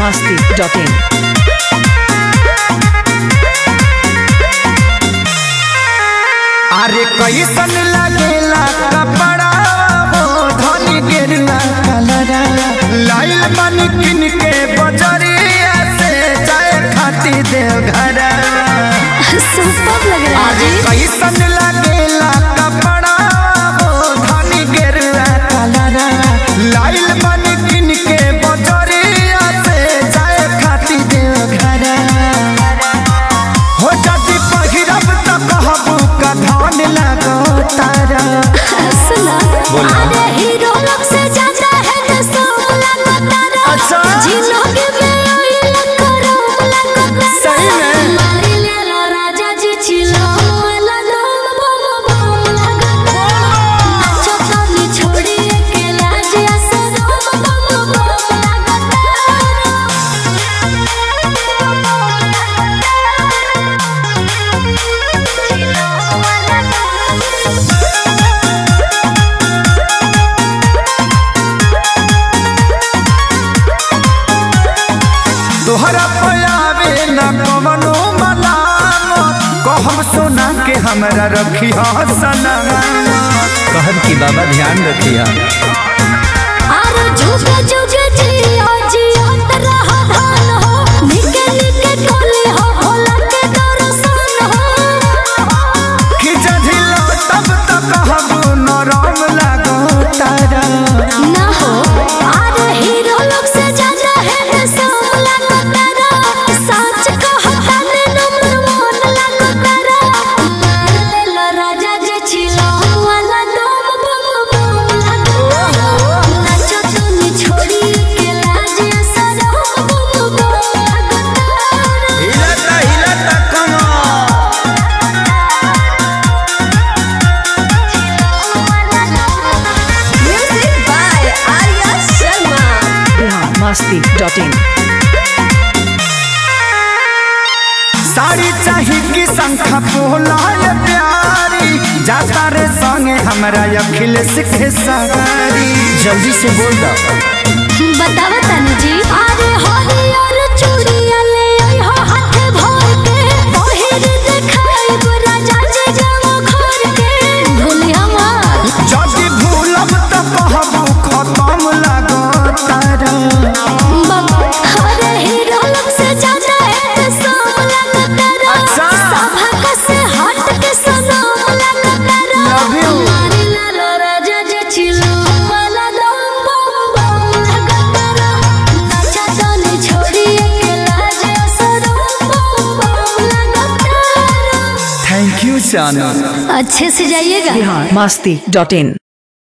masti.in. अरे कैसन लगेला कपड़ा हो धनी गेरुआ कलरा लाइल मन किन के बजरिया से जाए खाती देव घर सुपर लग रहा है अरे जी कैसन लगेला कपड़ा हो धनी गेरुआ कलरा लाइल मन किन के बजरिया से जाए खाती देव घर हो जाती पहिरब त कहबू का धान लगो तारा सुना अरे हीरो लोग से ज्यादा है तो सब लगता रहा अच्छा। जिलोग में ओइल करो लगता सही में? मारी ले लो राजा जी चिलो वाला दम बम बम लगता नाचो ताली छोड़ी अकेला जैसे दम बम बम तोहरा पयावे न कवनो मलाम कहब सोना के हमरा रखी सना कहब की बाबा ध्यान रखिया आरो जुगे जुगे जियो जियो तरह धान हो निके निके टोली हो भोला के दर्शन हो कि जधिलो तब त कहबू नरम लगो तारा ना हो आरो हीरो लोग से ज्यादा है रे सब लगो तेरा सच कहता ने नंबर वन लगो तेरा मार ले लो राजा जे छिलो वाला दम बम बम लगो नाचो तुनी छोड़ी के लाज सरो बम बम लगो तेरा हिलता हिलता कमा Music by Arya Sharma. Bihar masti.in. Sari चाही कि शंखा पोलाय प्यारी जाता रे संगे हमरा अखिलेश के सवारी जल्दी से बोल दो बतावा तनु जी अरे हरियर चूड़िया ले आई हो हाथ भर के पहिर देखाई राजा जे जाओ घर के भूली हमार जदि भूलब त कहबू खत्म लगो तारा बाबा अरे हीरो लोग से ज्यादा है तो सब लगता तेरा अच्छा। सभा का से हट के सनम लगता तेरा Love you. मारी ला लो राजा जे छिलो वाला दम बम बम लगता तेरा नाचा जाने छोड़ी अकेला जे सरो बम बम लगता तेरा थैंक यू चानन अच्छे से जाइएगा Bihar masti.in.